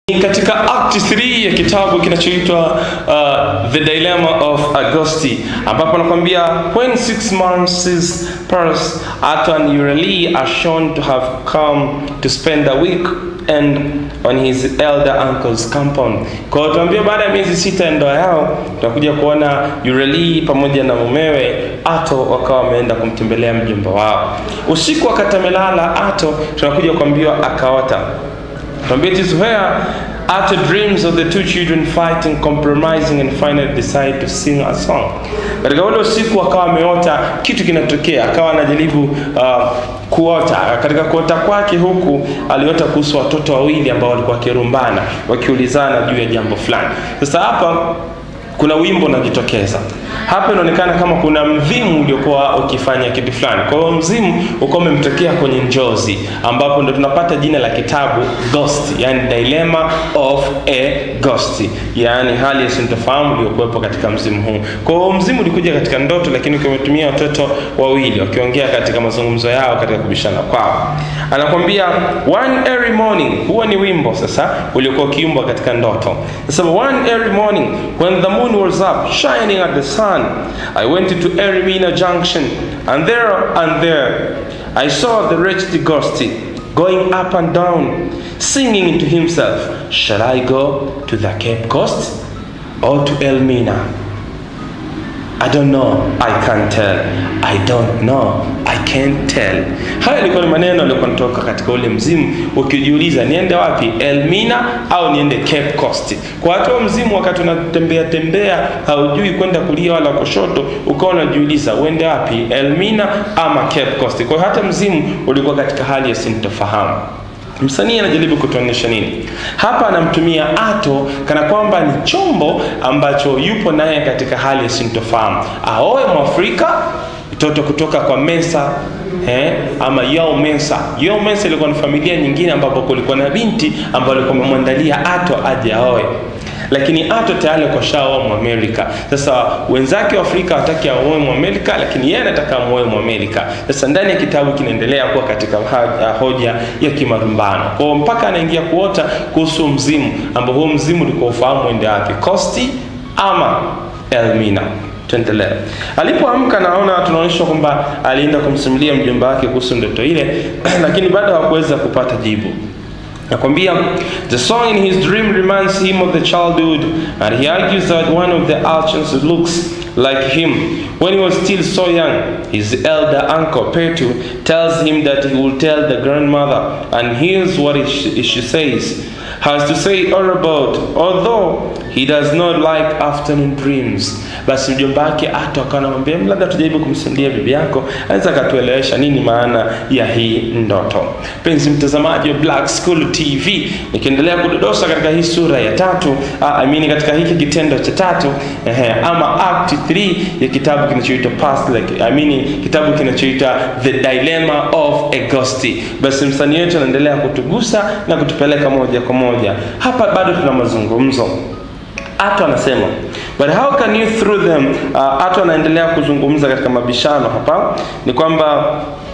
katika act 3 ya kitabu kinachoitwa uh, the dilemma of augusti ambapo anakwambia when six months pass Arthur and Euryale are shown to have come to spend a week and on his elder uncle's compound kwa hiyo tunaambia baada ya miezi sita ya ndoa yao tunakuja kuona Euryale pamoja na mumewe Ato wakawa wameenda kumtembelea mjomba wao usiku wakati amelala Ato tunakuja kuambiwa akaota Tuambia it is where Arthur dreams of the two children fighting, compromising and finally decide to sing a song. Katika ule usiku akawa ameota kitu kinatokea, akawa anajaribu uh, kuota. Katika kuota kwake huku aliota kuhusu watoto wawili ambao walikuwa wakirumbana, wakiulizana juu ya jambo fulani. Sasa hapa kuna wimbo unajitokeza hapa inaonekana kama kuna mzimu uliokuwa ukifanya kitu fulani kwa hiyo mzimu ukawa umemtokea kwenye njozi ambapo ndo tunapata jina la kitabu ghost yani dilemma of a ghost yani hali ya sintofahamu iliyokuwepo katika mzimu huu kwa hiyo mzimu ulikuja katika ndoto lakini ukiwatumia watoto wawili wakiongea katika mazungumzo yao katika kubishana kwao anakwambia one early morning huo ni wimbo sasa uliokuwa ukiimbwa katika ndoto sasa one early morning when the moon was up shining at the sun i went to erimina junction and there and there i saw the wretched ghost going up and down singing to himself shall i go to the cape coast or to elmina I don't know, I can't tell. I don't know, I can't tell. Haya yalikuwa ni maneno yalikuwa yanatoka katika ule mzimu, ukijiuliza niende wapi, Elmina au niende Cape Coast. Kwa watu wa mzimu, wakati unatembea tembea, haujui kwenda kulia wala kushoto, ukawa unajiuliza uende wapi, Elmina ama Cape Coast. Kwa hiyo hata mzimu ulikuwa katika hali ya sintofahamu. Msanii anajaribu kutuonyesha nini hapa? Anamtumia Ato kana kwamba ni chombo ambacho yupo naye katika hali ya sintofahamu. Aoe Mwafrika, mtoto kutoka kwa Mensa eh, ama Yao Mensa. Yao Mensa ilikuwa ni familia nyingine ambapo kulikuwa na binti ambayo alikuwa amemwandalia Ato aje aoe lakini Ato tayari kashaoa Mwamerika. Sasa wenzake wa Afrika wataki aoe Mwamerika, lakini yeye anataka amuoe Mwamerika. Sasa ndani ya kitabu kinaendelea kuwa katika hoja ya kimarumbano, kwa mpaka anaingia kuota kuhusu mzimu, ambao huo mzimu ulikuwa ufahamu ende wapi, Kosti ama Elmina. Tuendelee. Alipoamka naona tunaonyeshwa kwamba alienda kumsimulia mjomba wake kuhusu ndoto ile, lakini bado hakuweza kupata jibu nakwambia the song in his dream reminds him of the childhood and he argues that one of the urchins looks like him when he was still so young his elder uncle petu tells him that he will tell the grandmother and here's what she, she says has to say all about although he does not like afternoon dreams basi mjomba wake ato akawa anamwambia labda tujaribu kumsimulia bibi yako anaweza akatuelewesha nini maana ya hii ndoto penzi mtazamaji wa black school tv nikiendelea kudodosa katika hii sura ya tatu I mean katika hiki kitendo cha tatu ehe, ama act 3 ya kitabu kinachoitwa past like, I mean kitabu kinachoitwa the dilemma of agosti basi msanii wetu anaendelea kutugusa na kutupeleka moja kwa moja hapa bado tuna mazungumzo Ato anasema but how can you through them uh, Ato anaendelea kuzungumza katika mabishano hapa ni kwamba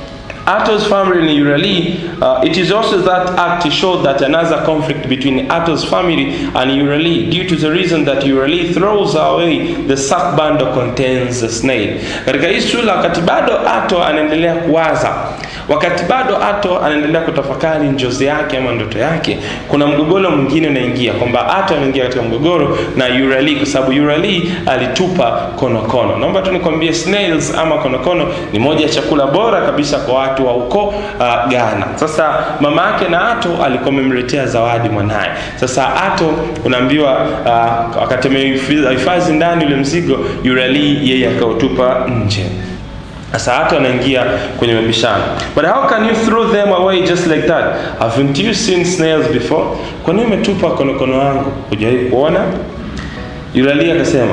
Ato's family in Urali, uh, it is also that act to show that another conflict between Ato's family and Urali due to the reason that Urali throws away the sack bundle contains the snail. Katika hii sura wakati bado Ato anaendelea kuwaza, wakati bado Ato anaendelea kutafakari njozi yake ama ndoto yake, kuna mgogoro mwingine unaingia kwamba Ato anaingia katika mgogoro na Urali kwa sababu Urali alitupa konokono. Naomba tu nikwambie snails ama konokono ni moja ya chakula bora kabisa kwa watu wa huko uh, Ghana. Sasa mama yake na Ato alikuwa amemletea zawadi mwanaye. Sasa Ato unaambiwa uh, wakati amehifadhi ndani ule mzigo, Urali yeye akautupa nje. Sasa Ato anaingia kwenye mabishano. But how can you throw them away just like that? Haven't you seen snails before? Kwa nini umetupa konokono wangu? Hujawahi kuona? Urali akasema,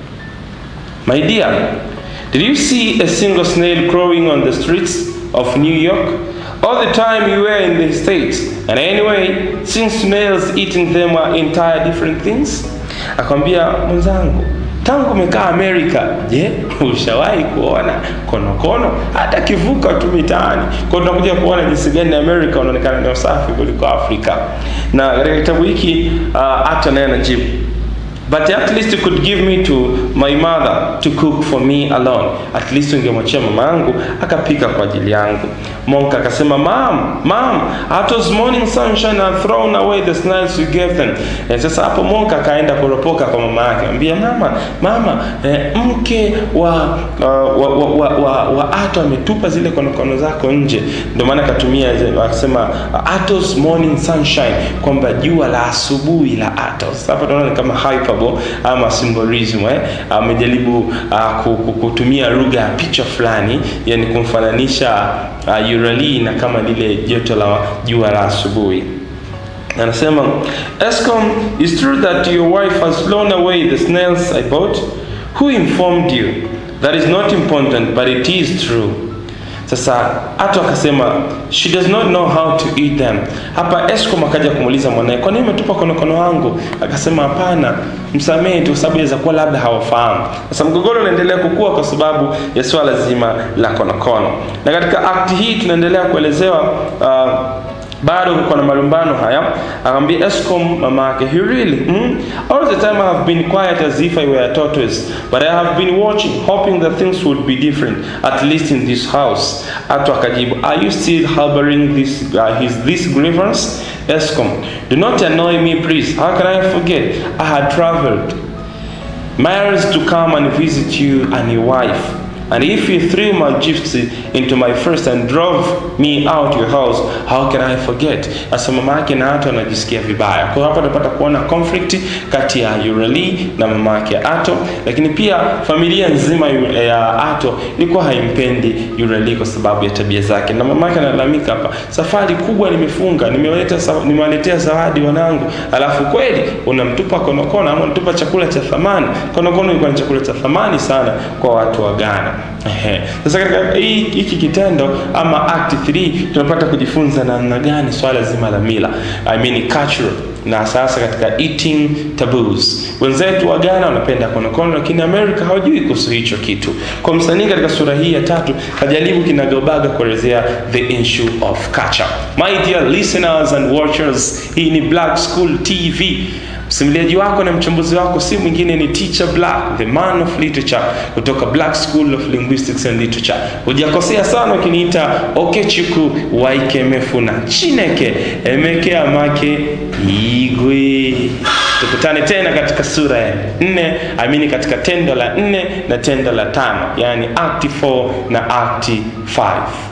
My dear, did you see a single snail crawling on the streets of New York? All the time you were in the States. And anyway, since snails eating them are entire different things. Akamwambia mwenzangu, tangu umekaa Amerika, je, ushawahi kuona konokono hata kivuka tu mitaani? Kwa hiyo tunakuja kuona jinsi gani Amerika wanaonekana ni wasafi kuliko Afrika. Na katika kitabu hiki uh, hata naye anajibu But at least you could give me to my mother to cook for me alone. At least ungemwachia mama yangu akapika kwa ajili yangu. Monk akasema, Mom, mom, at was morning sunshine and thrown away the snails you gave them. Eh, sasa hapo Monk akaenda kuropoka kwa mama yake, ambia mama, mama, eh, mke wa uh, wa, wa, wa, wa, wa Ato ametupa zile konokono zako nje. Ndio maana akatumia akasema Atos morning sunshine, kwamba jua la asubuhi la Atos. Hapa tunaona ni kama hyperbole ama symbolism eh, amejaribu uh, kutumia lugha ya picha fulani, yani kumfananisha uh, Urali na kama lile joto la jua la asubuhi. Anasema Eskom, it's true that your wife has blown away the snails I bought. Who informed you? That is not important, but it is true. Sasa Ato akasema she does not know how to eat them. Hapa Eskom akaja kumuuliza mwanae, kwa nini umetupa konokono wangu? Akasema hapana, msamehe tu, sababu inaweza kuwa labda hawafahamu. Sasa mgogoro unaendelea kukua kwa sababu ya swala zima la konokono, na katika akti hii tunaendelea kuelezewa uh, bado kuko na malumbano haya. Akamwambia Eskom mama yake, he really hmm? all the time I have been quiet as if I were a tortoise but I have been watching hoping that things would be different at least in this house. Ato akajibu, are you still harboring this uh, his this grievance? Eskom, do not annoy me please. How can I forget? I had traveled miles to come and visit you and your wife. And if you threw my gifts into my first and drove me out your house, how can I forget? Sasa mama yake na Ato anajisikia vibaya. Kwa hapa tunapata kuona conflict kati ya Urali na mama yake Ato, lakini pia familia nzima ya Ato ilikuwa haimpendi Urali kwa sababu ya tabia zake, na mama yake analalamika hapa, safari kubwa nimefunga, nimewaletea nimewaletea zawadi wanangu, alafu kweli unamtupa konokono ama unatupa chakula cha thamani. Konokono ilikuwa ni chakula cha thamani sana kwa watu wa Ghana. Ehe. Sasa katika hiki kitendo ama act 3 tunapata kujifunza namna gani swala zima la mila I mean cultural na sasa katika eating taboos. Wenzetu wa Ghana wanapenda konokono, lakini Amerika hawajui kuhusu hicho kitu. Kwa msanii katika sura hii ya tatu kajaribu kinagaubaga kuelezea the issue of culture. My dear listeners and watchers, hii ni Black School TV. Msimuliaji wako na mchambuzi wako si mwingine ni Teacher Black, the man of literature kutoka Black School of Linguistics and Literature. Hujakosea sana ukiniita Okechukwu Waikemefuna Chineke Emeke Amake Igwe. Tukutane tena katika sura ya nne, amini katika tendo la nne na tendo la tano, yani act 4 na act 5.